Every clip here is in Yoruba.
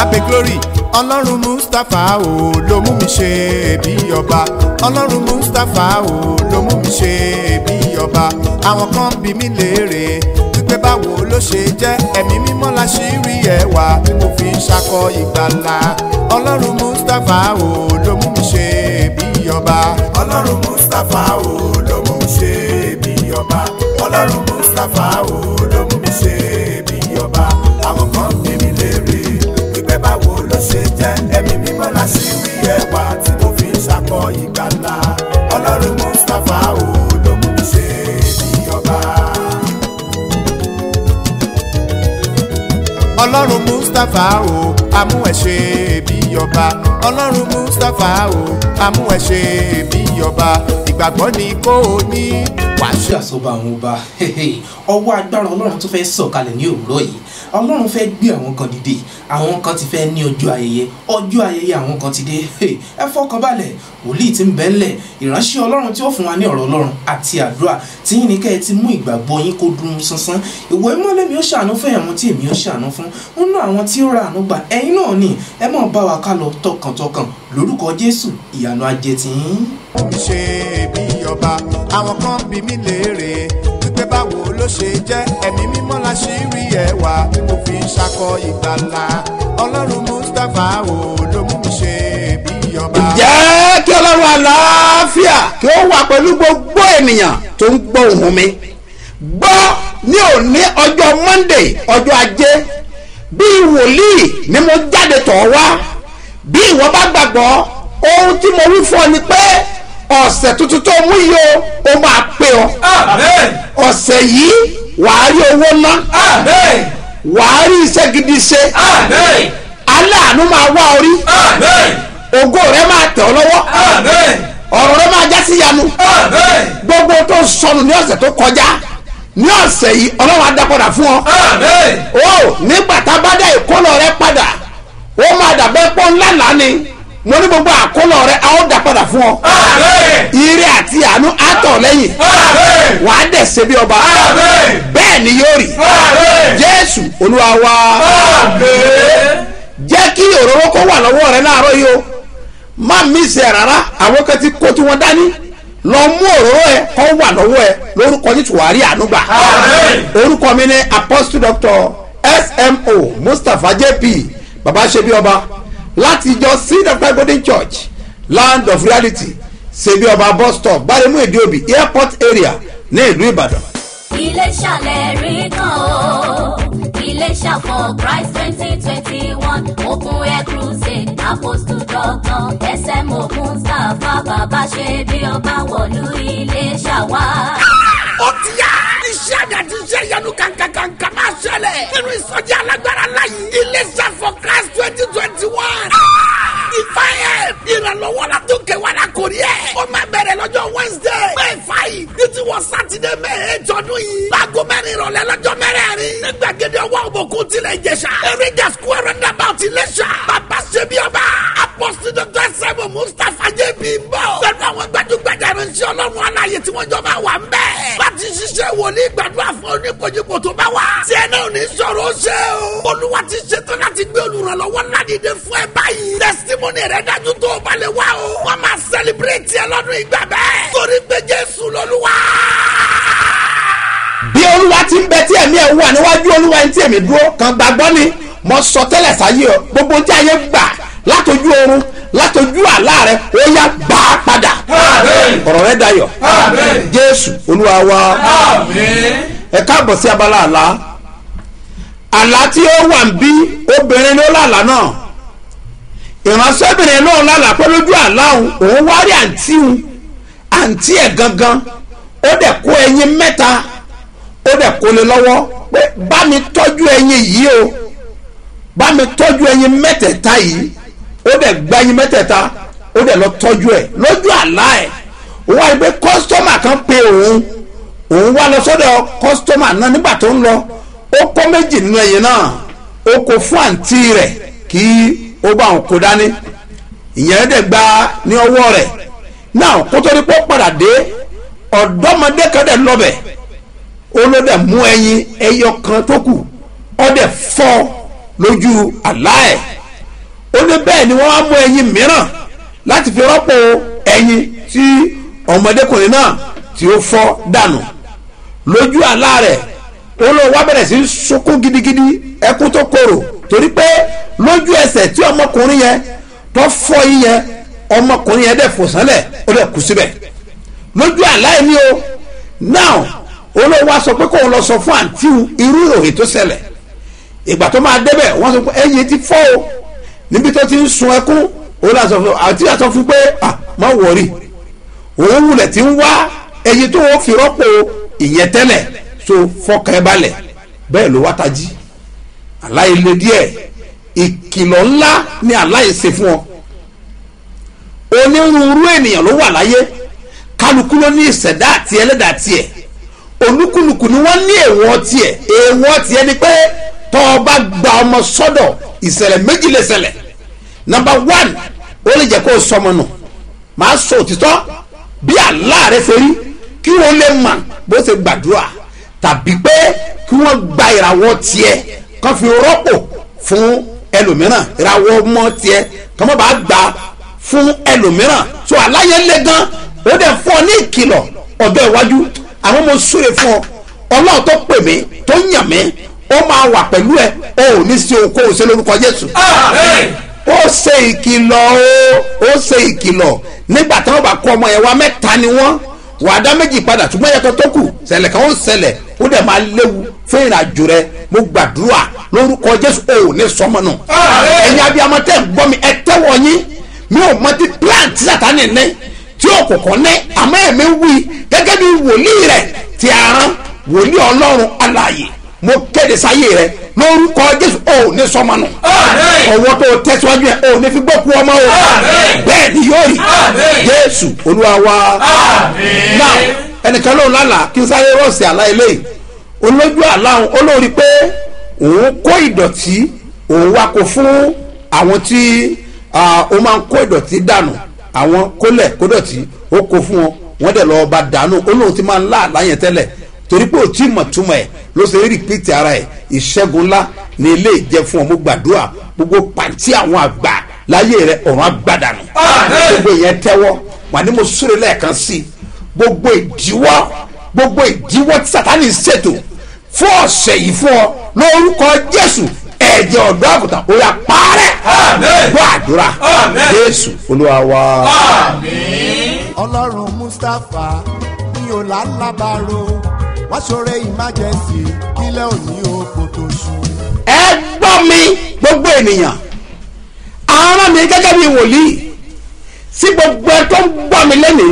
abe glory ọlọ́run mustapha o ló mú mi ṣe bí ọba ọlọ́run mustapha o ló mú mi ṣe bí ọba àwọn kan bí mi léèrè wípé báwo ló ṣe jẹ́ ẹ̀mí mímọ́ la ṣì rí ẹwà tí mo fi ń ṣakọ ìgbàlà ọlọ́run mustapha o ló mú mi ṣe bí ọba ọlọ́run mustapha o ló mú mi ṣe bí ọba ọlọ́run mustapha o ló mú mi ṣe bí ọba àwọn kan bí mi léèrè wípé báwo ló ṣe jẹ́ ẹ̀mí mímọ́ la ṣì rí ẹwà tí mo fi ń ṣakọ ìgbàlà ọlọ́run mustapha o ló mú mi ṣe bí ọba. ọlọ́run mustapha o amú ẹ ṣe bí ọba ọlọ́run mustapha o amú ẹ ṣe bí ọba ìgbàgbọ́ ni kò ní wàá ṣe. ṣe àsọba àwọn ọba ọwọ́ agbára ọlọ́run tó fẹ́ sọ̀kalẹ̀ ní òwúrọ̀ yìí ọlọ́run fẹ́ gbé àwọn kan dìde àwọn kan ti fẹ́ ní ọjọ́ ayẹyẹ ọjọ́ ayẹyẹ àwọn kan ti dé ẹ fọkàn balẹ̀ wòlíì ti ń bẹ́ ńlẹ̀ ìránṣẹ́ ọlọ́run tí ó fún wa ní ọ̀rọ̀ ọlọ́run àti àdúrà tí yín ní kẹ́ ẹ ti mú ìgbàgbọ́ yín kó dún sánsán ìwọ ìmọ̀lẹ́ mi ó ṣàánú fún ẹ̀wọ̀n tí èmi ó ṣàánú fún nínú àwọn tí ó ra àánú gbà ẹ̀yin náà ni ẹ mọ̀ bá wa ká lọ tọkàntọkàn lórúkọ jésù ìyanu ajé tiyín. mi ṣe bí ọba àwọn kan bí mi léèrè wípé báwo ló ṣe jẹ́ ẹ̀mí mímọ́ la ṣì rí ẹwà tí mo fi ń ṣakọ ìgbàlà ọlọ́run mustapha o ló mú mi ṣe bí ọba. jẹ́ kí ọlọ́run àlàáfíà kí ó wà pẹ̀lú gbogbo ènìyàn tó ń gbọ́ ohùn mi gbọ́ ní òní ọjọ́ monday ọjọ́ ajé bí wòlíì ni mo jáde tọ̀ wá bí ìwọ bá gbàgbọ́ ohun tí mo wí fún ọ ni pé ọ̀sẹ̀ tuntun tó mú yìí o ó máa pé ọ ọ̀sẹ̀ yìí wàá rí owó ná wàá rí iṣẹ́ gidi ṣe aláàánú máa wá orí ògo rẹ máa tẹ̀ ọ́ lọ́wọ́ ọ̀rọ̀ rẹ máa já sí yanu gbogbo tó sọnù ní ọ̀sẹ̀ tó kọjá ní ọ̀sẹ̀ yìí ọlọ́run á dá padà fún ọ o nígbà tá a bá dá ìkólọ rẹ padà ó máa dàbẹ́ pọ́ ńlá ńlá ni mo ní gbogbo àkólọ rẹ a ó dá padà fún ọ ire àti àánú á tọ̀ lẹ́yìn wàá dẹ̀ ṣe bí ọba bẹ́ẹ̀ ni yóò rí jésù olúwa wa jẹ́ kí òróró kó wà lọ́wọ́ rẹ láàárọ̀ yìí o má mísì ẹ̀ rárá àwọn kan ti kó tí wọ́n dání lọ mú òróró ẹ kó wà lọ́wọ́ ẹ lórúkọ ní tùwárí ànúgbà orúkọ mi ní apostle doctor smo mustapha jp baba ṣebí ọba láti ìjọ seed of God golden church land of reality ṣebí ọba bus stop gbaremu ìdíòbí airport area ní ìlú ìbàdàn. Iléṣà lẹ́rìí kan o. Iléṣà for Christ twenty twenty one open air crusade apostle doctor SMO Mustapha bàbá ṣe bí ọba wọ̀lú Iléṣà wá. ó ti yá. iṣẹ́ àmì àti iṣẹ́ ìyanu kankankanka máa ṣẹlẹ̀. nínú ìsọjí alágbára láyé. iléeṣẹ́ for class twenty twenty one. ìfàyè ìrànlọ́wọ́ la tó kẹwàá la kò rí ẹ̀. ó máa bẹ̀rẹ̀ lọ́jọ́ wednesday. may five ní ti wọ sátidé may eight ọdún yìí. láago mẹ́rin ìrọ̀lẹ́ lọ́jọ́ mẹ́rẹ̀ẹ̀rin. ní gbàgede ọwọ́ òbòkú tilẹ̀ ìjẹsà. eréjà square roundabout iléṣà. bàbá ṣe bí ọba. apọ́sí dr sẹ́mu mustapha jb ń bọ̀. pẹ̀lú àwọn gbajúgbajà ìrìnsẹ̀ ọlọ́run aláyé tí wọ́n jọ máa wà ń bẹ̀. láti ṣiṣẹ́ wòlíì gbàdúrà fún oníkojúkò tó bá wà. tí ẹ náà ní sọ̀rọ̀ ó ṣe o. olúwa ti ṣetán láti gbé olùrànlọ́wọ́ ńlá dìde fún ẹ báyìí. testimony rẹ dájú tó o bá lè wá o. wọ́n máa celebrate ẹ lọ́dún ìgbà bẹ́ẹ̀. torí pé jésù lọ́lúwa. bí olúwa ti ń bẹ tí ẹ̀mí ẹ̀ wà níwájú olúwa ẹni tí èmi dúró kan gbàgbọ́ ni mo sọ tẹ́lẹ̀ sáyé ọ gbogbo tí ayé gbà látọjú oorun látọjú àlá rẹ ó yá gbà á padà ọ̀rọ̀ rẹ dayọ̀ jésù olúwa wa ẹ káàbọ̀ sí abala àlá àlá tí ó wà ń bí obìnrin ló lálàá náà ìránṣẹ́bìnrin náà lálàá pé lójú àlá òun òun wá rí àǹtí òun àǹtí ẹ̀ gangan ó dẹ̀ kó ẹyin mẹ́ta ó dẹ̀ kó lé lọ́wọ́ pé bá mi tọ́jú ẹyin yìí o bá mi tọ́jú ẹyin mẹ́tẹ̀ẹ̀ta yìí ó dẹ̀ gba ẹyin mẹ́tẹ̀ẹ̀ta ó dẹ̀ lọ tọ́jú ẹ̀ lójú àlá ẹ̀ òun wá rí pé kọ́sítọ́mà kan pe òun òun wá lọ sọ́dọ̀ kọ́sítọ́mà náà nígbà tó ń lọ ó kó méjì nínú ẹyin náà ó kó fún àǹtí rẹ̀ kí ó bá òun kó dání ìyẹn dẹ̀ gba ní ọwọ́ rẹ̀ náà kó tó ní pé ó padà dé ọ̀dọ́mọdé kan dẹ̀ lọ́bẹ̀ ó ló dẹ̀ mú ẹyin ẹyọ kan tó kù ó dẹ̀ fọ́ lójú àlá ẹ̀ ó ní bẹ́ẹ̀ ni wọ́n á mú ẹyin mìíràn láti fi rọ́pò ẹyin tí ọmọdékùnrin náà tí ó fọ́ dànù lójú àlá rẹ̀ ó lóun wá bẹ̀rẹ̀ sí í sunkún gidigidi ẹkún tó korò torí pé lójú ẹsẹ̀ tí ọmọkùnrin yẹn tó fọ́ yín yẹn ọmọkùnrin yẹn dẹ̀ fò sánlẹ̀ ó dẹ̀ kú síbẹ̀ lójú àlá yẹn ni o now olówó wa sọ pé kóun lọ sọ fún àǹtí irú ìròyìn tó ṣẹlẹ̀ ìgbà tó máa débẹ̀ wọ́n sọ pé ẹyin ti fọ́ o níbi tó ti ń sun ẹkún òun náà sọ fún àǹtí náà sọ fún pé ah má wọrí òun wulẹ̀ ti ń wá ẹyin tó wọ́n fi rọ́pò ìyẹn tẹ́lẹ̀ so fọkàn ẹ balẹ̀ bẹ́ẹ̀ ló wá tají aláìlè díẹ̀ ìkìlọ̀ ńlá ni aláì ṣe fún ọ onírúurú ènìyàn ló wà láyé kálukú ló ní ìṣẹ̀dá àti ẹlẹ́dàá tiẹ̀ olúkúlùkù ni wọ́n ní èèwọ̀ tiẹ̀ èèwọ̀ tiẹ̀ ni pé tọ́ ọ bá gba ọmọ sọ́dọ̀ ìṣẹ̀lẹ̀ méjì lè ṣẹlẹ̀ number one ó lè jẹ́ kó o sọmọ nù máa sọ òtítọ́ bí àlá rẹ ṣe rí kí wọ́n lè mọ̀ bó ṣe gbàdúrà tàbí pé kí wọ́n gba ìràwọ̀ tiẹ̀ kán fi rọ́pò fún ẹlòmíràn ìràwọ̀ ọmọ tiẹ̀ kán má bàa gbà fún ẹlòmíràn so aláyẹ lé gan ó dẹ̀ fún ọ ní ìkìlọ̀ ọ̀dọ́ iwájú àwọn mo súre fún ọ ọlọ́run tó pè mí tó yàn mí ó máa wà pẹ̀lú ẹ o ò ní sí okòwò sí lórúkọ jésù ó ṣe ìkìlọ̀ o ó ṣe ìkìlọ̀ nígbà tí wọ́n bá kó ọmọ yẹn wá mẹ́ta ni wọ́n wà á dá méjì padà ṣùgbọ́n ẹ̀yẹ́kọ́ tó kù ṣẹlẹ̀ kan ó ṣẹlẹ̀ ó dẹ̀ máa léwu fún ìrìnàjò rẹ mo gbàdúrà lórúkọ jésù o ò ní sọmọ nù ẹ̀yin abiyamọ tẹ́ ń gbọ́ mi ẹ tẹ́wọ̀ yín mi ò mọ ti plant tí sàtánì ní tí ó kọ̀kọ́ ní àmọ́ ẹ̀mí wí gẹ́gẹ́ bí wòlíì rẹ̀ ti aràn wòlíì ọlọ́run alààyè mo kéde sáyé rẹ lórúkọ jésù ò ní sọmọ nù ọwọ́ tó tẹ̀síwájú yẹn ò ní fi gbókù ọmọ o bẹ́ẹ̀ ni yóò rí jésù olúwa wa náà ẹnìkan lóun lálàá kí n sáré rọ̀ọ̀sì àlá eléyìí olójú àlá òun olórí pé òun kó ìdọ̀tí òun wá kó fún àwọn tí ó máa ń kó ìdọ̀tí dànù àwọn kólẹ̀ kódọ̀tí ó kó fún wọn wọ́n dẹ̀ lọ́ọ́ bá dànù olóhùn ti máa ń lá àlá yẹn tẹ́lẹ̀ torí pé ò tí mọ̀ túmọ̀ ẹ̀ ló ṣe rí rìpíìtì ara ẹ̀ ìṣẹ́gun ńlá ní ilé ìjẹ fún ọ mo gbàdúrà gbogbo pàǹtí àwọn àgbà láyé rẹ ọ̀run àgbàdànù gbogbo ìyẹn tẹ́wọ́ wà ní mo súre lẹ́ẹ̀kan sí i gbogbo ìdíwọ́ gbogbo ìdíwọ́ tí sátani ṣètò fún ọ̀sẹ̀ yìí fún ọ lórúkọ jésù ẹ̀jẹ̀ ọ̀dọ́ àgùntàn ó yà parẹ́ gbọ́ àdúrà jésù olúwa wa. ọlọ́run mustapha ní ọ̀làlábàrò wọ́n ṣoore emergency kílẹ̀ òní oko tó ṣú. ẹ gbọ́ mi gbogbo ènìyàn àwọn mi gẹ́gẹ́ bí wòlíì sí gbogbo ẹ tó ń gbọ́ mi lẹ́nìí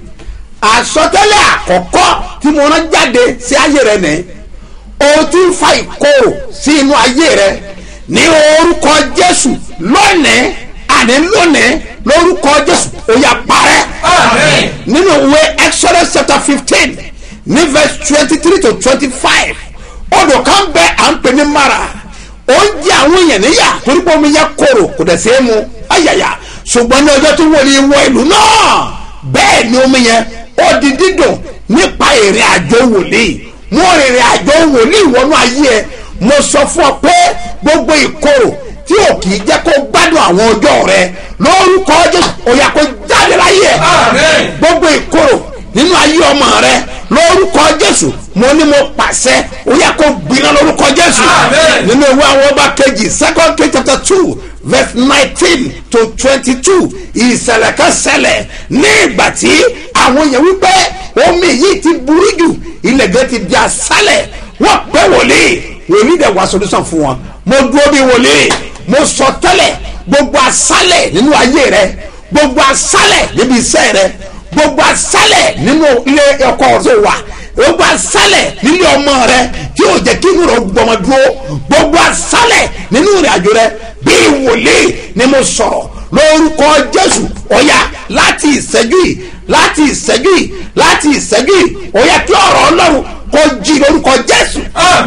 àsọtẹ́lẹ̀ àkọ́kọ́ tí mo rán jáde sí ayé rẹ nìyí o ti ń fa ìkorò sí inú ayé rẹ ní orúkọ jésù lónìí àní lónìí lórúkọ jésù ó yá parẹ́ nínú ìwé exodus chapter fifteen ní verse twenty three to twenty five odò kan bẹ à ń pè ní mara ó ń jẹ àwọn èèyàn níyà torí pé omi yẹn korò kò dẹ̀ sí mu ayàyà ṣùgbọ́n ní ọjọ́ tó wọlé wọ ìlú náà bẹ́ẹ̀ ni omi yẹn ó di dídùn nípa ìrìn àjò wòlíì mo rìnrìn àjò wòlíì wọnú ayé ẹ mo sọ fún ọ pé gbogbo ìkorò tí ò kì í jẹ́ kó gbádùn àwọn ọjọ́ rẹ lórúkọ jésù ó yá kó jáde láyé ẹ gbogbo ìkorò nínú ayé ọmọ rẹ lórúkọ jésù mo ní mo pàṣẹ ó yá kó gbiná lórúkọ jésù nínú ìwé àwọn ọba kejì second king chapter two verse nineteen to twenty-two ìṣẹ̀lẹ̀ kan ṣẹlẹ̀ ní ìgbà tí àwọn èèyàn wípé omi yìí ti burú jù ilẹ̀ gan ti di aṣálẹ̀ wọ́n pẹ́ wòlíì wòlíì dẹ̀ wá solution fún wọn mo dúró bí wòlíì mo sọ tẹ́lẹ̀ gbogbo aṣálẹ̀ nínú ayé rẹ gbogbo aṣálẹ̀ níbi iṣẹ́ rẹ gbogbo aṣálẹ̀ nínú ilé ọkọ tó wà gbogbo aṣálẹ̀ nílé ọmọ rẹ tí yóò jẹ́ kí inú rẹ gbọmọ dúró gbogbo aṣálẹ̀ nínú ìrìn àjò rẹ bí wòlíì ni mo sọ̀rọ̀ lórúkọ jésù ọ̀yà láti ìṣẹ́jú yìí láti ìṣẹ́jú yìí láti ìṣẹ́jú yìí ọ̀yà kí ọ̀rọ̀ ọlọ́run kó jí lórúkọ jésù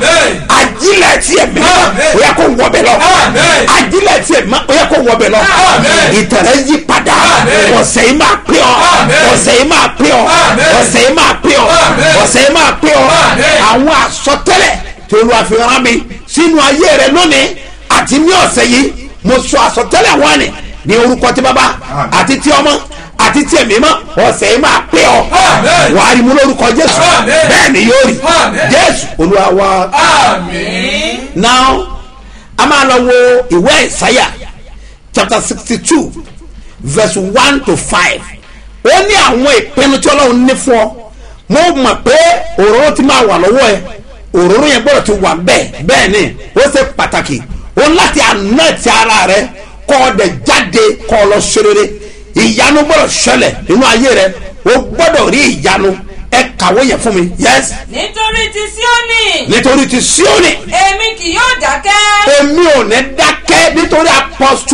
ajílẹ̀ tiẹ̀ mi ọ̀yà kó wọbẹ̀ lọ ajílẹ̀ tiẹ̀ mi ọ̀yà kó wọbẹ̀ lọ ìtẹ̀rẹ̀ yí padà ọ̀sẹ̀ yìí máa pé ọ ọ̀sẹ̀ yìí máa pé ọ ọ̀sẹ̀ yìí máa pé ọ ọ̀sẹ̀ yìí máa pé ọ àwọn àsọtẹ́lẹ̀ tí olúwa fi rán mi sínú ayé rẹ lónìí àti ní ọ̀sẹ̀ yìí mo sọ àsọtẹ́lẹ̀ wọn ni ní orúkọ tí bàbá àti tí ọmọ àti tí ẹ̀mí mọ́ ọ̀sẹ̀ yìí máa pé ọ Amen. wàá rí mu lórúkọ jésù Amen. bẹ́ẹ̀ ni yóò rí Amen. jésù olúwa wa àmín. now a máa lọ wo ìwé ìsáyà chapter sixty two verse one to five ó ní àwọn ìpinnu tí ọlọ́run ní fún ọ mo mọ̀ pé òróró ti máa wà lọ́wọ́ ẹ òróró yẹn gbọ́dọ̀ ti wà bẹ́ẹ̀ bẹ́ẹ̀ ni ó ṣe pàtàkì ó ní láti àná ti ara rẹ kọ́ ọ dẹ̀ jáde kọ́ ọ lọ ṣe rere ìyanu gbọ́dọ̀ ṣẹlẹ̀ nínú ayé rẹ o gbọ́dọ̀ rí ìyanu ẹ kàwé yẹn fún mi yes nítorí ti síónì nítorí ti síónì èmi kì yóò dákẹ́ èmi ò ní dákẹ́ nítorí apọ́sù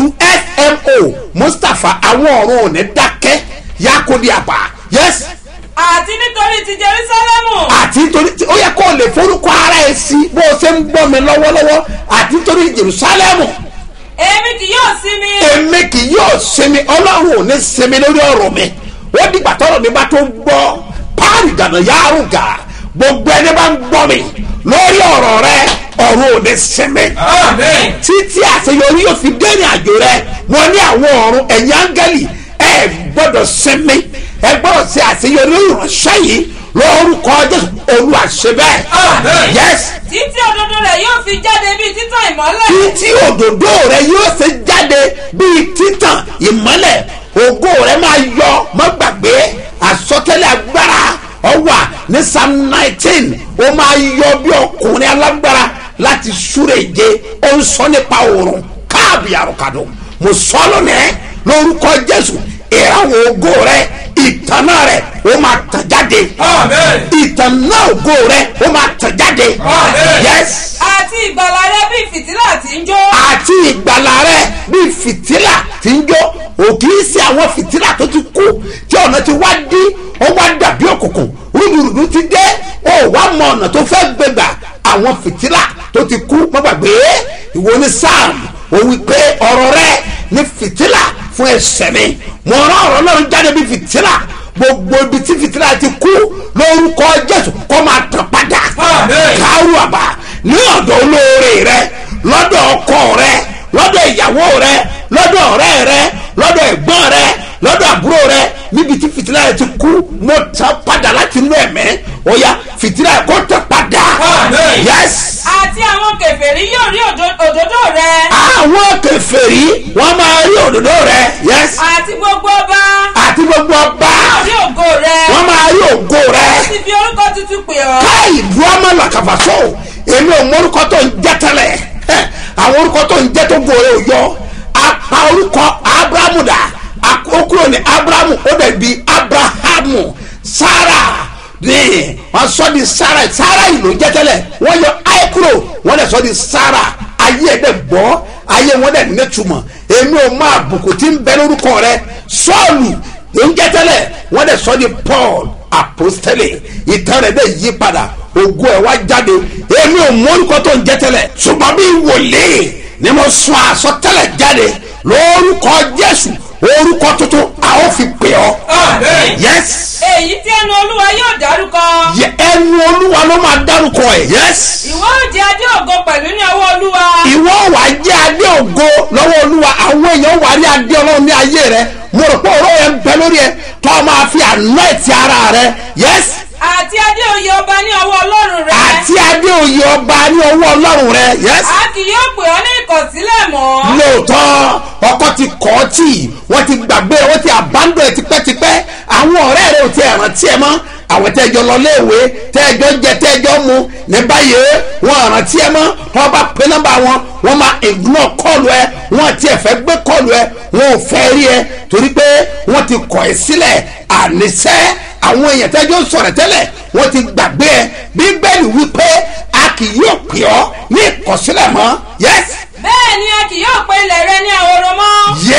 smo mustapha àwọn ọ̀run ò ní dákẹ́ yakodi àbá yes àti nítorí ti jerusalemu àti nítorí tí ó yẹ kó o lè forúkọ ara ẹ sí bó o ṣe ń gbọ́ mi lọ́wọ́lọ́wọ́ àti nítorí jerusalemu èmi kì yóò sinmi èmi kì yóò sinmi ọlọ́run ò ní sinmi lórí ọ̀rọ̀ mi ó dìgbà tọ́rọ̀ mi bá tó gbọ́ páàrì gànà yárùgà gbogbo ẹni bá ń gbọ́ mi lórí ọ̀rọ̀ rẹ ọ̀run ò ní sinmi àmín. títí àṣeyọrí yóò fi dé ní àjò rẹ wọn ní àwọn ọ̀run ẹ̀yìn áńgẹ́lì ẹ gbọ́dọ̀ sinmi ẹ gbọ́dọ̀ ṣe àṣeyọrí ìránṣẹ́ yìí lórúkọ jésù olúwa ṣe bẹ́ẹ̀ Amen. yes títí òdodo rẹ̀ yóò fi jáde bíi títàn ìmọ́lẹ̀ títí òdòdó rẹ yóò ṣe jáde bíi títàn ìmọ́lẹ̀ ògo rẹ máa yọ má gbàgbé àsọtẹ́lẹ̀ agbára ọwà ní psalm nineteen ó máa yọ bí ọkùnrin alágbára láti súré je ó ń sọ nípa òòrùn káàbì àrùkàdù mo sọ lónìí lórúkọ jésù ìràwọ̀ ògo rẹ ìtànà rẹ ó máa tàn jáde Amen. ìtànà ògo rẹ ó máa tàn jáde Amen. yes àti ìgbàlà rẹ̀ bíi fìtílà tí ń jó àti ìgbàlà rẹ bíi fìtílà tí ń jó ò kì í ṣe àwọn fìtílà tó ti kú tí ọ̀nà ti wá dí ó wá dàbí òkùnkùn rúdurùdu ti dé ó wá mọ ọ̀nà tó fẹ́ gbégbà àwọn fìtílà tó ti kú má gbàgbé ìwọ ní sam ó wí pé ọ̀rọ̀ rẹ ní fìtílà fún ẹsẹ̀ mi mo rán ọ̀rọ̀ náà jáde bíi fìtílà gbogbo ibi tí fìtílà ti kú lórúkọ jésù kó máa tàn padà Amen. káwù àbá ní ọ̀dọ̀ olóore rẹ lọ́dọ̀ ọkọ rẹ lọ́dọ̀ ìyàwó rẹ lọ́dọ̀ ọ̀rẹ́ rẹ lọ́dọ̀ ẹ̀gbọ́n rẹ lọ́dọ̀ àbúrò rẹ níbi tí fìtílà rẹ ti kú mo tàn padà láti inú ẹ̀mẹ́ ọ̀ya fìtílà rẹ kó tàn padà Amen. yes àti àwọn kèfèrí yóò rí òdo- òdodo rẹ̀ àwọn kẹfẹ́rí wọ́n máa rí òdòdó rẹ yes àti gbogbo ọba àti gbogbo ọba yóò rí ògo rẹ̀ wọ́n máa rí ògo rẹ ó sì fi orúkọ tuntun pè ọ́ káì buama làkàfàṣọ èmi ò mọ orúkọ tó ń jẹ tẹlẹ ẹ, àwọn orúkọ tó ń jẹ tó gbòòrò òyọ apá orúkọ abrahamu dà akókòrò ní abrahamu ó dẹ̀ bi abrahamu sara ní wọ́n sọ di sara sara yìí ló jẹ tẹlẹ wọ́n yọ ayé kúrò wọ́n dẹ̀ sọ di sara ayé ẹ̀ dẹ̀ gbọ́ ayé wọn dẹ̀ nítumọ̀ èmi ò mọ àbùkù tí ń bẹ lórúkọ rẹ sọ́ọ̀lù ló ń jẹ tẹlẹ wọ́n dẹ̀ sọ di paul apostole ìtàn rẹ̀ dẹ̀ yí padà ògo ẹ̀ wá jáde èmi ò mọ orúkọ tó ń jẹ́ tẹ́lẹ̀ ṣùgbọ́n bí wòlíì ni mo sọ àsọtẹ́lẹ̀ jáde lórúkọ jésù orúkọ tuntun a ó fi pè ọ́ Amen. yes èyí tí ẹnu olúwa yóò dárúkọ Yẹ ẹnu olúwa ló máa dárúkọ ẹ̀ yes ìwọ ó jẹ adé ògo pẹ̀lú ní ọwọ́ olúwa ìwọ wà á jẹ́ adé ògo lọ́wọ́ olúwa àwọn èèyàn wà á rí adé ọlọ́run ní ayé rẹ mo rò pé ọ̀rọ̀ yẹn ń bẹ lórí ẹ tó o máa fi àná ẹ̀ ti ara rẹ yes àti adé òye ọba ní ọwọ́ ọlọ́run rẹ àti adé òye ọba ní ọwọ́ ọlọ́run rẹ yes. a kì yóò pè ọ́ ní ìkọ̀sílẹ̀ mọ́ lóòótọ́ ọkọ ti kọ́ ọ́ tì wọ́n ti gbàgbé wọ́n ti abandon ẹ̀ tipẹ́tipẹ́ àwọn ọ̀rẹ́ rẹ̀ ò ti rántí ẹ̀ mọ́ àwọn tẹ́jọ́ lọ léèwé tẹ́jọ́ jẹ tẹ́jọ́ mu ní báyìí wọ́n rántí ẹ̀ mọ́ wọ́n bá pé nọ́mbà wọn wọ́n máa ignore kọ́ọ̀lù ẹ̀ wọ́n ti ẹ̀fẹ́ gbé kọ́ọ̀lù ẹ̀ wọ́n ò fẹ́ rí ẹ̀ torí pé wọ́n ti kọ̀ ẹ́ sílẹ̀ àníṣẹ́ àwọn èèyàn tẹ́jọ́ sọ̀rọ̀ tẹ́lẹ̀ wọ́n ti gbàgbé ẹ̀ bíbélì wípé a kì yóò pè ọ́ ní ìkọ̀sílẹ̀ mọ́ yes bẹ́ẹ̀ ni a kì yóò pe ilẹ̀ rẹ ní ahoro mọ́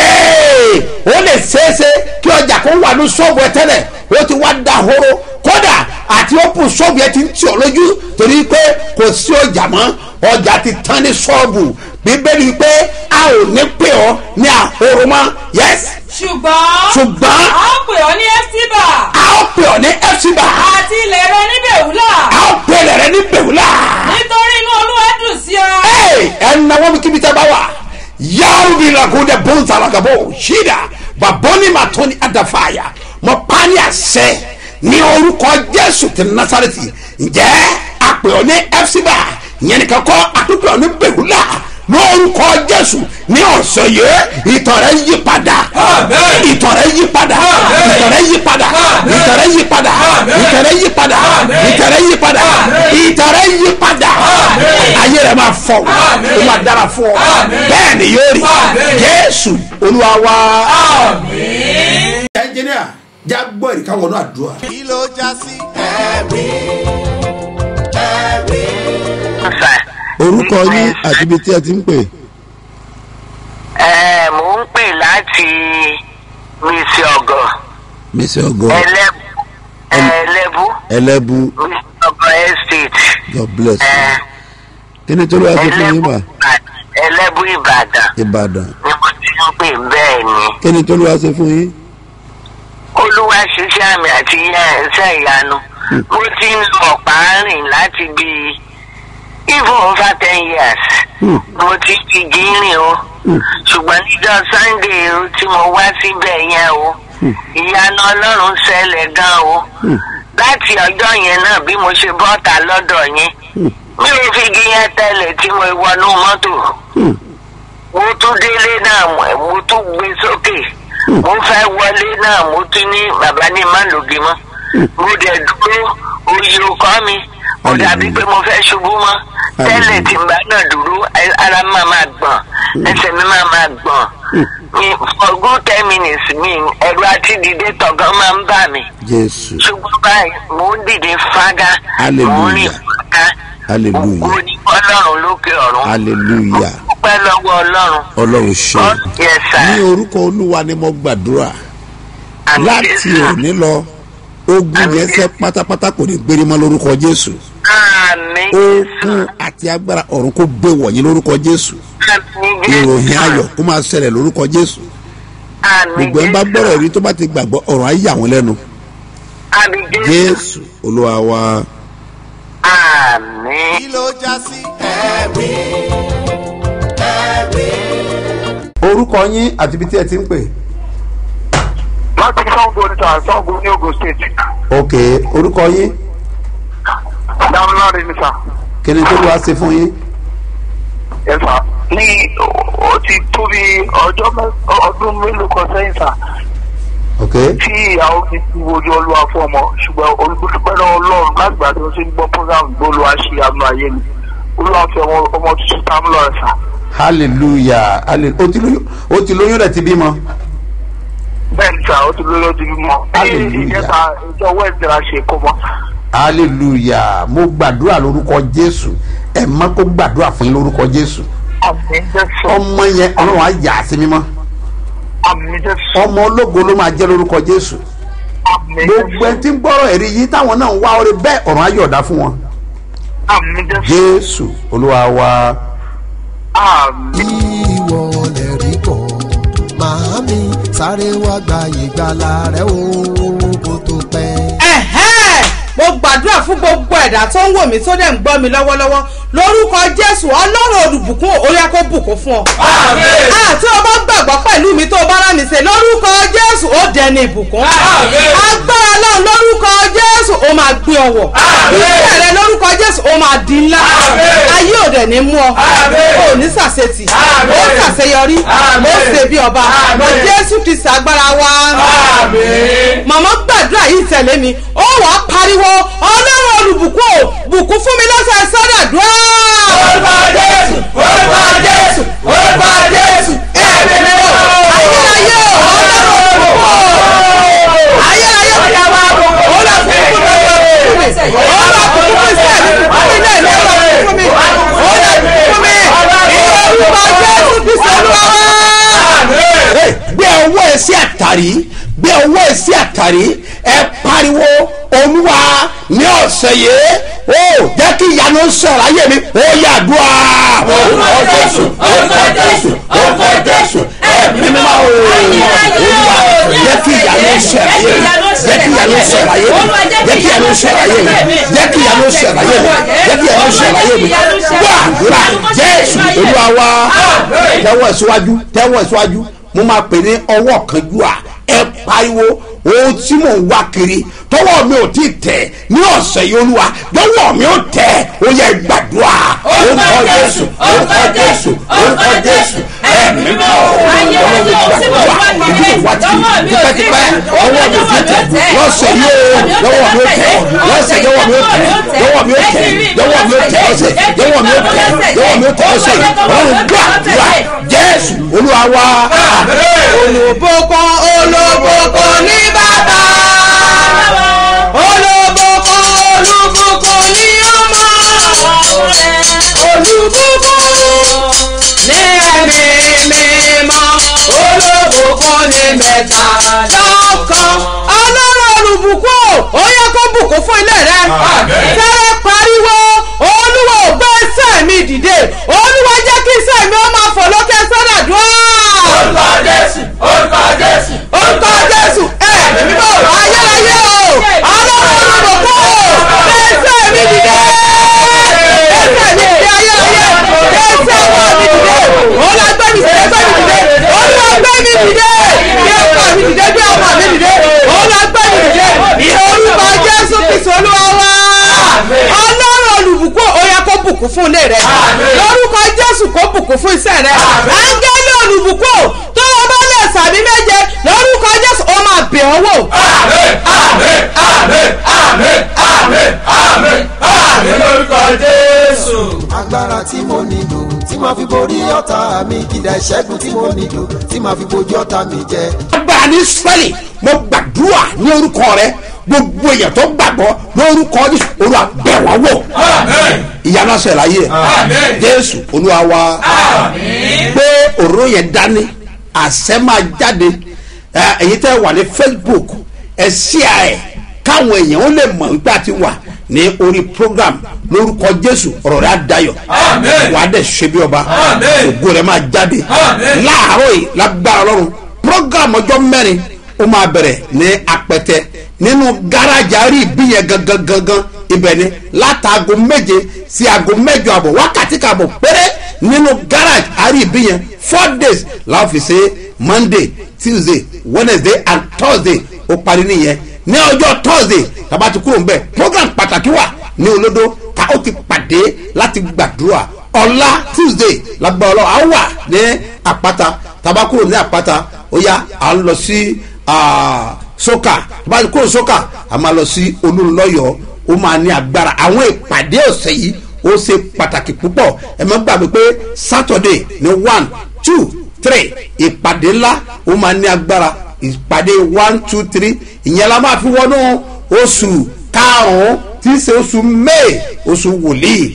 yéé ó lè ṣeéṣe kí ọjà kó wà ní ṣọ́ọ̀bù ẹ tẹ́lẹ̀ ó ti wá da horo kódà àti open ṣọ́ọ̀bù ẹ ti ń tì ọ́ lójú torí pé kò sí ọjà mọ́ ọjà ti tán ní ṣọ́ọ̀bù bíbélì pé a ò ní pè ọ́ ní ahoro mọ́ yes ṣùgbọ́n ṣùgbọ́n a ó pè ọ́ ní ẹ́fíbà a ó pè ọ́ ní ẹ̀fíbà àti ilẹ̀ rẹ ní bèwúlà a ó pè rẹ̀ ní bèwúlà nítorí inú olúwa dùn sí ọ ẹ̀ ẹ̀ ń náwó mi kíbi tẹ́ bá wà yáwó bí ragude bonza ragabo shida baboni matoni adafaya mo pa ní àṣẹ ní orúkọ jésù ti nasareti ǹjẹ́ àpè ọ ní fcba ìyẹn nìkan kọ́ àtúntò ọ ní bẹ̀rùlà lórúkọ jésù ní ọ̀sẹ̀ yìí ìtọ̀ rẹ̀ yí padà Amen. ìtọ̀ rẹ̀ yí padà Amen. ìtọ̀ rẹ̀ yí padà Amen. ìtọ̀ rẹ̀ yí padà Amen. ìtọ̀ rẹ̀ yí padà Amen. ìtọ̀ rẹ̀ yí padà Amen. ìtọ̀ rẹ̀ yí padà Amen. ayé rẹ̀ máa fọ̀ Amen. ó máa dára fún ọ Amen. bẹ́ẹ̀ ni yóò rí Amen. jésù olúwa wa. Àmín. ẹnjìníà já gbọ́ ìrìkà wọnú àdúrà. kí ló já sí ẹ̀rí ẹ̀rí. orúkọ yín àti ibi tí ẹ ti ń pè ẹ mò ń pè láti mísì ọgọ mísì ọgọ ẹlẹbù ẹlẹbù ẹlẹ́bù mísì ọgọ estate god bless you ẹ kí ni tó ló wá sí fún yín ẹlẹbù mà ẹlẹbù ìbàdàn ìbàdàn ni mo ti ń pè bẹ́ẹ̀ ni kí ni tó ló wá sí fún yín olúwa ṣiṣẹ́ àmì àti ẹ̀ṣẹ̀ ìyanu mo ti ń lọ ọ̀pá rìn láti bí even over ten years Hmm. mo ti fi gírin o ṣùgbọ́n níjọ́ sunday o tí mo wá síbẹ̀ yẹn o ìyanu ọlọ́run ṣẹlẹ̀ gan o láti ọjọ́ yẹn náà bí mo ṣe bọ́ta lọ́dọ̀ yẹn mi ò fi igi yẹn tẹ́lẹ̀ tí mo wọnú mọ́tò mo tún délé náà mo- mo tún gbé sókè mo fẹ́ wọlé náà mo tún ní bàbá ní má lògì mọ́ mo dẹ̀ dúró oyè ọkọ mi mo dàbí pé mo fẹ́ ṣubú mọ́ tẹ́lẹ̀ tí n bá náà dúró ẹ- ara mi máa máa gbọ̀n ẹsẹ̀ mi máa máa gbọ̀n mi for good ten minutes mi ẹ̀rù àti dìde tọ̀gán máa ń bà mí jésù ṣùgbọ́n báyìí mò ń dìde fágá mò ń rìn Hallelujah. fágá Hallelujah. ògo ní ọlọ́run lókè ọ̀run hallelujah mo dúpẹ́ lọ́wọ́ ọlọ́run ọlọ́run ṣe God, yes ní sir orúkọ olúwa ni mo gbàdúrà Àmín, láti Jésù. òní lọ ogun Àmín, yẹn sẹ pátápátá kò ní gbérí mọ́ lórúkọ jésù àmín ogun àti agbára ọ̀run kò gbé wọ̀nyí lórúkọ jésù àmín Jésù. ìròyìn ayọ̀ kó máa ṣẹlẹ̀ lórúkọ jésù àmín gbogbo ẹ̀ ń bá Jésù. gbọ́rọ̀ rí tó bá ti gbàgbọ́ ọ̀rọ̀ ayé àwọn lẹ́nu àmín Jésù. jésù olúwa wa àmín. kí ló já sí ẹ̀rí ẹ̀rí. orúkọ yín àti ibi tí ẹ ti ń pè. láti sango níta sango ní ogun state ok orúkọ yín dámúláre níta kí ni tó ló wá ṣe fún yín. ẹ̀fà ní ó ti tó bí ọjọ́ mẹ́- ọdún mélòó kan sẹ́yìn sà ok tí ìyàwó mi ti wojú olúwa fún ọmọ ṣùgbọ́n olùdókòpẹ́ náà ọlọ́run lágbàá tí wọ́n ti ń gbọ́ program gbólúwa ṣe àmì ayé mi olúwa fi ọmọ ọmọ tuntun támúlọ̀ ẹ̀ sà hallelujah hallelujah o ti lóyún o ti lóyún rẹ ti bímọ. bẹ́ẹ̀ ni sà ó ti lóyún ti bímọ ní Hallelujah. ìjẹta ìjọ wẹ́ẹ̀dì la ṣe kó mọ́ hallelujah mo gbàdúrà lórúkọ jésù ẹ má kó gbàdúrà fún yín lórúkọ jésù àmì jésù ọmọ yẹn ọlọ́run á yà á sí mímọ́ àmì jésù ọmọ ológo ló máa jẹ́ lórúkọ jésù àmì gbogbo ẹni jésù tí ń gbọ́rọ̀ ẹ̀rí yìí táwọn náà ń wá orí bẹ́ẹ̀ ọ̀run á yọ̀ọ̀dá fún wọn àmì jésù jésù olúwa wa àmì. ìwọ lè rí bọ̀ màámi sáré wá gba ìgbàlà rẹ o kó tó pẹ́. ẹ̀hẹ́n mo gbàdúrà fún gbogbo ẹ̀dá tó ń wò mí tó dẹ̀ ń gbọ́ mi lọ́wọ́lọ́wọ́ lórúkọ jésù ọlọ́run olùbùkún ó yá kó bùkún fún ọ. Àmín. àti o bá gbàgbọ́ pẹ̀lú mi tó o bá rà mí ṣe lórúkọ jésù ó dẹni ìbùkún. Àmín. agbára náà lórúkọ jésù ó máa gbé ọwọ́. Àmín. iṣẹ́ rẹ lórúkọ jésù ó máa di ńlá. Àmín. ayé ò dẹ̀ ní mú ọ. Àmín. ó ní sàṣetì. Àmín. ó ṣàṣeyọrí. Àmín. ó ṣe bí ọba. Àmín. lọ jésù kristu agbára wa Àmín. màmá gbàdúrà yìí tẹ̀lé mi ó wà á pariwo ọlọ́run olùbùkún ò bùkún fún mi lọ́sẹ̀ sọ́dọ̀dúrà. Orúkọ Jésù, orúkọ Jésù, orúkọ Jésù, ẹ̀mí mímọ́. ayérayé ò ọlọ́run olùbùkún ò ayérayé ò yà wá olùbùkún mi olùbùkún mi olùbùkún mi sẹ́ẹ̀lì bùkún mi náà ní olùbùkún mi olùbùkún mi ìyẹ̀wò jésù kristu olúwa wá. Hey, gbé ọwọ́ ẹ sí àtàrí gbé ọwọ́ ẹ sí àtàrí ẹ pariwo olúwa ní ọ̀sẹ̀ yìí ó jẹ́ kí ìyanu sọ̀rọ̀ ayé mi ó yàdúrà orúkọ jésù orúkọ jésù orúkọ jésù ẹ̀mí mímọ́ o olúwa jẹ́ kí ìyanu ṣe láyé mi jẹ́ kí ìyanu ṣe láyé mi jẹ́ kí ìyanu ṣe láyé mi jẹ́ kí ìyanu ṣe láyé mi jẹ́ kí ìyanu ṣe láyé mi gbọ́ àdúrà jésù olúwa wa tẹ́wọ̀ síwájú tẹ́wọ̀ síwájú mo máa pè ní ọwọ́ kanjú à ẹ pariwo ohun tí mò ń wá kiri tọwọ́ mi ò tí ì tẹ̀ ní ọ̀sẹ̀ yìí olúwa lọ́wọ́ mi ò tẹ̀ ó yẹ gbàdúrà orúkọ jésù orúkọ jésù orúkọ jésù ẹ̀mí mọ́ Ayé ọwọ́ mi ayé tí mo wá gbàdúrà kiri, ìdílé wá ti lọ́wọ́ mi ò tipẹ́tipẹ́ tẹ̀. ọwọ́ mi ò tí ì tẹ̀ lọ́sẹ̀ yìí o lọ́wọ́ mi ò tẹ̀ lọ́sẹ̀ lọ́wọ́ mi ò tẹ̀ lọ́wọ́ mi ò tẹ̀ lọ́wọ́ mi ò tẹ̀ lọ́sẹ̀ lọ́wọ́ mi ò tẹ̀ lọ́wọ́ mi ò tẹ̀ lọ́sẹ̀ ọlọ́run gbàdúrà jésù olúwa wa olùbùkún olùbùkún ní bàbá olùbùkún olùbùkún ní ọmọ olùbùkún ní ẹ̀mí mímọ́ olùbùkún ní mẹ́ta lọ́kàn ọlọ́run olùbùkún ó yẹ kó bùkún fún ilé rẹ fẹ́rẹ́ pariwo olúwa ò gbé iṣẹ́ mi dìde olúwa jẹ́ kí iṣẹ́ mi ó máa fò lókè sọ́dà dùn. orúkọ jésù orúkọ jésù orúkọ jésù ẹ mímọ́ ayérayé o ọlọ́run olùbùkún gbé iṣẹ́ mi dìde iṣẹ́ mi dìde ayérayé gbé iṣẹ́ wọn mi dìde olúwa gbé mi dìde gbé mi dìde olúwa gbé mi dìde gbé ọkọ mi dìde gbé ọmọ mi dìde olúwa gbé mi dìde ní orúkọ jésù kristu olúwa wá ọlọ́run olùbùkún ó yẹ kó bùkún fún ilé rẹ lórúkọ jésù kó bùkún fún iṣẹ́ rẹ áńgẹ́lì olùbùkún tó o bá lè sàmì méje lórúkọ jésù ó máa bẹ̀ ọ́ wò. àmín àmín àmín àmín àmín àmín àmín lórúkọ jésù. agbára tí mo nílò tí màá fi borí ọ̀tá mi kìdá ìṣẹ́gun tí mo nílò tí màá fi bojú ọ̀tá mi jẹ. agbára ní israẹli mo gbàdúrà ní orúkọ rẹ gbogbo èèyàn tó gbàgbọ́ lórúkọ jésù olúwa bẹ̀ wọ́n wò ìyanu aṣọ ìlàyé jésù olúwa wa gbé òróró yẹn dání àṣẹ máa jáde ẹ, èyí tẹ́ wà ní facebook ẹ ṣíà ẹ káwọn èèyàn ó lè mọ̀ nígbà tí wà ní orí program lórúkọ jésù ọ̀rọ̀ rẹ̀ á dayọ̀ wà á dẹ̀ ṣe bí ọba ògo rẹ̀ máa jáde láàárọ̀ yìí lágbára ọlọ́run program ọjọ́ mẹ́rin ó máa bẹ̀rẹ̀ ní apẹtẹ nínú gáràjì àárí ìbí yẹn gangan gangan ibẹ̀ ni látàgò méje sí aago mẹ́jọ àbọ̀ wákàtí kàbọ̀ péré nínú gáràjì àárí ìbí yẹn four days láwọn fi ṣe monday tuesday wednesday and thursday ó parí nìyẹn ní ọjọ́ thursday tàbá ti kúrò nbẹ program pàtàkì wà ní olódó ká ó ti pàdé láti gbàdúrà ọ̀la tuesday lágbà ọlọ́ à wà ní àpáta tàbá kúrò ní àpáta ó yá à ń lọ sí soka tàbá ti kúrò soka à máa lọ sí olúńlọ́yọ̀ ó máa ní agbára àwọn ìpàdé ọ̀sẹ̀ yìí ó ṣe pàtàkì púpọ̀ ẹ má gbàgbé pé saturday ní one two three ìpàdé ńlá ó máa ní agbára ìpàdé one two three ìyẹn la máa fi wọnú oṣù karùn-ún tí í ṣe oṣù may oṣù wòlíì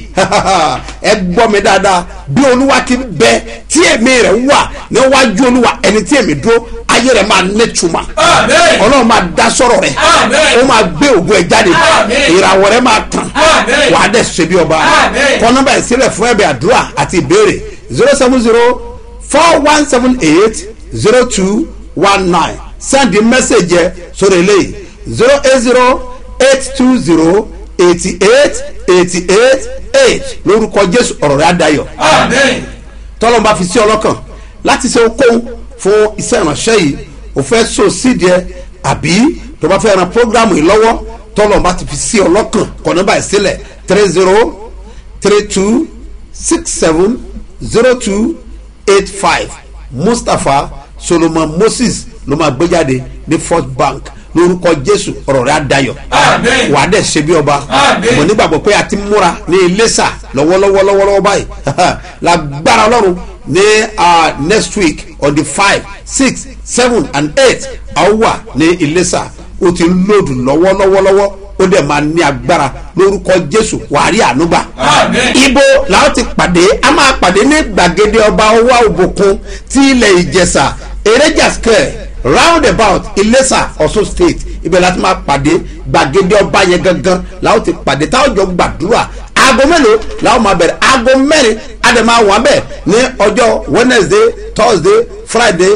ẹ gbọ́ mi dáadáa bí olúwa ti ń bẹ tí èmi rẹ̀ wà níwájú olúwa ẹni tí èmi dúró ayé rẹ̀ máa nẹ́tùmá ọlọ́run máa dá sọ̀rọ̀ rẹ̀ ó máa gbé ògùn ẹ̀ jáde ìràwọ̀ rẹ̀ máa tàn wàá dẹ̀ ṣe bí ọba kọ́ nọ́mbà ẹ̀ sílẹ̀ fún ẹ̀bẹ̀ àdúrà àti ìbéèrè zero seven zero four one seven eight zero two one nine send the message yẹ sórí eléyìí zero eight zero eight two zero eighty eight eighty eight eight lórúkọ jésù ọ̀rọ̀ rẹ̀ adayọ̀ tọ́lọ́mù bá fi sí ọlọ́kàn láti ṣe okòwò fún iṣẹ́ ìránṣẹ́ yìí o fẹ́ so sídìí ẹ àbí tó bá fẹ́ ran programu yìí lọ́wọ́ tọ́lọ́mù bá ti fi sí ọlọ́kàn kọ̀ọ̀nà báyìí sílẹ̀ three zero three two six seven zero two eight five mustapha solomon moses ló máa gbé jáde ní first bank lórúkọ jésù ọ̀rọ̀ rẹ̀ adayọ̀ wàá dẹ̀ ṣe bí ọba mo nígbàgbọ́ pé a ti múra ní iléṣà lọ́wọ́lọ́wọ́ lọ́wọ́lọ́wọ́ báyìí lágbára ọlọ́run ní next week on the five six seven and eight a ó wà ní iléṣà ó ti ń lòdù lọ́wọ́lọ́wọ́lọ́wọ́ ó dẹ̀ máa ní agbára lórúkọ jésù wàá rí ànúgbà. ibo làwọn ti pàdé a máa pàdé ní gbàgede ọba ọwọ́ òbòkun tí ilẹ̀ ìjẹsà eréjà square roundabout ilesa ọ̀ṣun state ibẹ̀ láti máa pàdé gbàgede ọba yẹn gangan làwọn ti pàdé táwọn jọ gbàdúrà aago mélòó làwọn máa bẹ̀rẹ̀ aago mẹ́rin àdèmà wà bẹ́ẹ̀ ní ọjọ́ wednesday thursday friday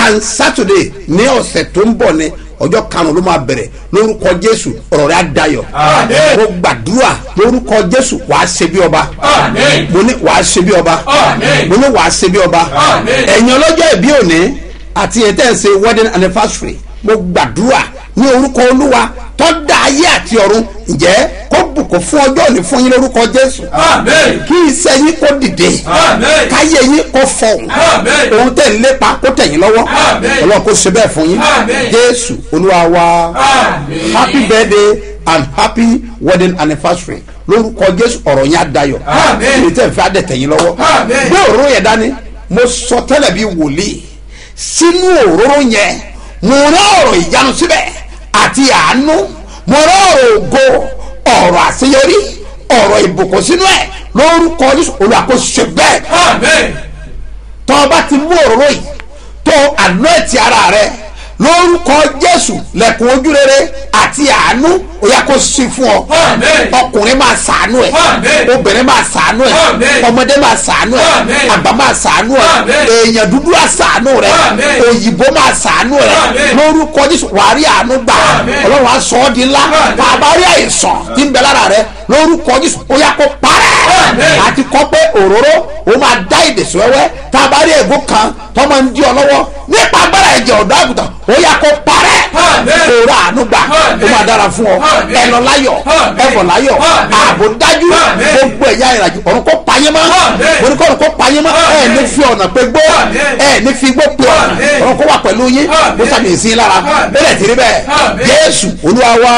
and saturday ní ọ̀sẹ̀ tó ń bọ̀ ní ọjọ́ karùn-ún ló máa bẹ̀rẹ̀ lórúkọ jésù ọ̀rọ̀ rẹ̀ á dayọ̀ Àmín. mo gbàdúrà lórúkọ jésù wàá ṣe bí ọba Àmín. mo ní wàá ṣe bí ọba Àmín. mo ní wàá ṣe bí ọba Àmín. ẹ̀yin ọlọ́jọ́ ìbí òní àti ẹ̀yin tẹ́ ẹ̀ ṣe wedding anniversary mo gbàdúrà ní orúkọ olúwa tó dá ayé àti ọ̀run ǹjẹ́ kó bùkún fún ọjọ́ òní fún yín lórúkọ jésù Àmín. kí iṣẹ́ yín kó dìde Àmín. káyé yín kó fọhùn Àmín. ohun tẹ̀ ń lépa kó tẹ̀yìn lọ́wọ́ Àmín. ọlọ́run kó ṣe bẹ́ẹ̀ fún yín Àmín. jésù olúwa wa Àmín. happy birthday and happy wedding anniversary lórúkọ jésù ọ̀rọ̀ yẹn á dayọ̀ Àmín. èyí tẹ̀ fẹ́ adẹ̀tẹ̀yìn lọ́wọ́ Àmín. gbé òróró yẹn dání mo sọ tẹ́lẹ̀ bí wòlíì sínú òróró yẹn mo rán ọ̀rọ̀ ìyanu síbẹ̀ àti àánú mo rán ọ̀rọ̀ ògo ọ̀rọ̀ àṣeyọrí ọ̀rọ̀ ìbùkún sínú ẹ̀ lórúkọ jésù olúwa kó ṣe bẹ́ẹ̀ Àmín. tọ́ ọ bá ti mú òróró yìí tó àná ẹ̀tì ara rẹ lórúkọ jésù lẹ́kùn ojúrere àti àánú ó yá kó sí fún ọ Àmín. ọkùnrin máa sàánú ẹ Àmín. obìnrin máa sàánú ẹ Àmín. ọmọdé máa sàánú ẹ Àmín. àgbà máa sàánú ẹ Àmín. èèyàn dúdú á sàánú rẹ Àmín. òyìnbó máa sàánú rẹ Àmín. lórúkọ jésù wàá rí àánú gbà Àmín. ọlọ́run á sọ ọ́ di ńlá Àmín. bàbá rí àìsàn tí ń bẹ lára rẹ lórúkọ jésù ó yá kó parẹ́ Àmín. àti kọ́ pé òróró ó máa dá ìdèsí wẹ́wẹ́ tá a bá rí ègún kan tó máa ń di ọ lọ́wọ́ nípa agbára ẹ̀jẹ̀ ọ̀dọ́ àgùntàn ó yá kó parẹ́ Àmín. òrò àánú gbà Àmín. ó máa dára fún ọ Àmín. ẹ lọ láyọ̀ Àmín. ẹ bọ̀ láyọ̀ Àmín. ààbò dájú Àmín. gbogbo ẹ̀yà ìrìnàjò ọ̀run kó payé mọ́ Àmín. orí kọ́ ọ̀run kó payé mọ́ ẹ Àmín. ní fi ọ̀nà pé gbó Àmín. ẹ ní fi gbó pé ọ̀nà Àmín. ọ̀run kó wà pẹ̀lú yín Àmín. kó sàmì ìsín lára Àmín. bẹ́ẹ̀ tí rí bẹ́ẹ̀ Àmín. jésù olúwa wa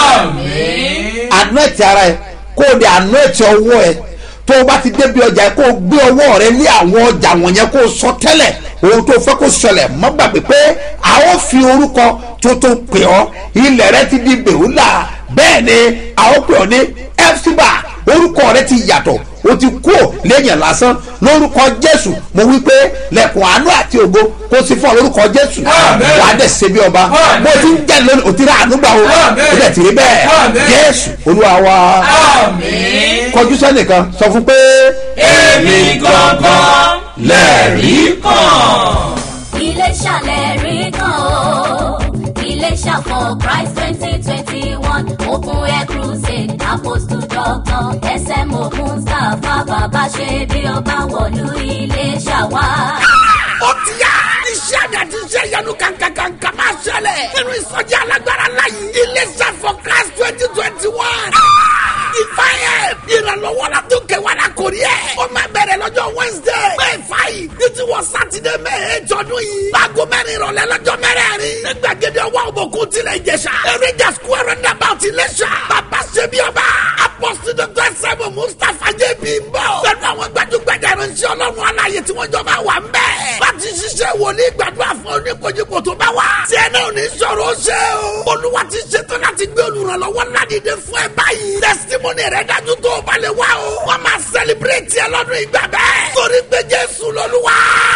Àmín. anointi ara ẹ kó o de anointi ọwọ́ ẹ tó o bá ti débi ọjà ẹ kó o gbé ọwọ́ rẹ lé àwọn ọjà wọ̀nyẹn kó o sọ tẹ́lẹ̀ ohun tó o fẹ́ kó ṣẹlẹ̀ mọ́ gbàgbé pé a ó fi orúkọ tó tó pè ọ́ ilẹ̀ rẹ ti di bèwúlà bẹ́ẹ̀ ni a ó pè ọ́ ní fcba orúkọ rẹ ti yàtọ̀ o ti kú ò lẹ́yìn lásán lórúkọ jésù mo wí pé lẹ́kùn àánú àti ògo kó sí fún ọ lórúkọ jésù Àmín. wàá dẹ̀ ṣe bí ọba Àmín. bó ti ń jẹ́ lónìí o ti rà àánú gbà o Àmín. o dẹ̀ ti rí bẹ́ẹ̀ Àmín. jésù olúwa wa Àmín. kọjú sẹ́nìkan sọ fún pé. Èmi gangan lẹ̀rí kan. Iléṣà lẹ́rí kan o. Iléṣà for Christ twenty twenty one Open Air Crusade Apostle Doctor SMO Mustapha Bàbá ṣe bí ọba wọ̀lú Iléṣà wá. ó ti yá. iṣẹ́ àmì àti iṣẹ́ ìyanu kankankanka máa ṣẹlẹ̀. nínú ìsọjí alágbára láyé. iléeṣẹ́ for class twenty twenty one. ìfàyè ìrànlọ́wọ́ la tó kẹwàá la kò rí ẹ̀. ó máa bẹ̀rẹ̀ lọ́jọ́ wednesday. may five ní ti wọ sátidé may eight ọdún yìí. láago mẹ́rin ìrọ̀lẹ́ lọ́jọ́ mẹ́rẹ̀ẹ̀rin. ní gbàgede ọwọ́ òbòkun tilẹ̀ ìjẹsà. eréjà square roundabout iléṣà. bàbá ṣe bí ọba. apọ́sí dr sẹ́mu mustapha jb ń bọ̀. pẹ̀lú àwọn gbajúgbajà ìránṣẹ́ ọlọ́run aláyé tí wọ́n jọ máa wà ń bẹ̀. láti ṣiṣẹ́ wòlíì gbàdúrà fún oníkojúkò tó bá wà. tí ẹ náà ní sọ̀rọ̀ ó ṣe o. olúwa ti ṣetán láti gbé olùrànlọ́wọ́ ládìde fún ẹ báyìí. testimony rẹ dájú tó o bá lè wá o. wọ́n máa celebrate ẹ lọ́dún ìgbà bẹ́ẹ̀. torí pé jésù lọ́lúwa.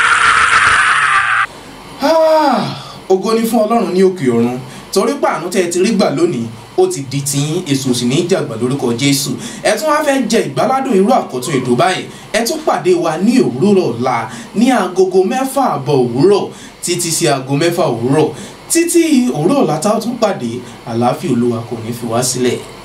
Ah, ògo ni fún ọlọ́run ní òkè ọ̀run torí pàánù tẹ́ ẹ ti rí gbà lónìí ó ti di tiyín èso sì ní í jàgbà lórúkọ jésù ẹ tún wá fẹ́ jẹ ìgbáládùn irú àkọ́tún ètò báyìí ẹ tún pàdé wa ní òwúrọ̀ ọ̀la ní agogo mẹ́fà àbọ̀ òwúrọ̀ títí sí aago mẹ́fà òwúrọ̀ títí òwúrọ̀ ọ̀la tá a tún pàdé àlàáfíà olúwa kò ní fi wá sílẹ̀.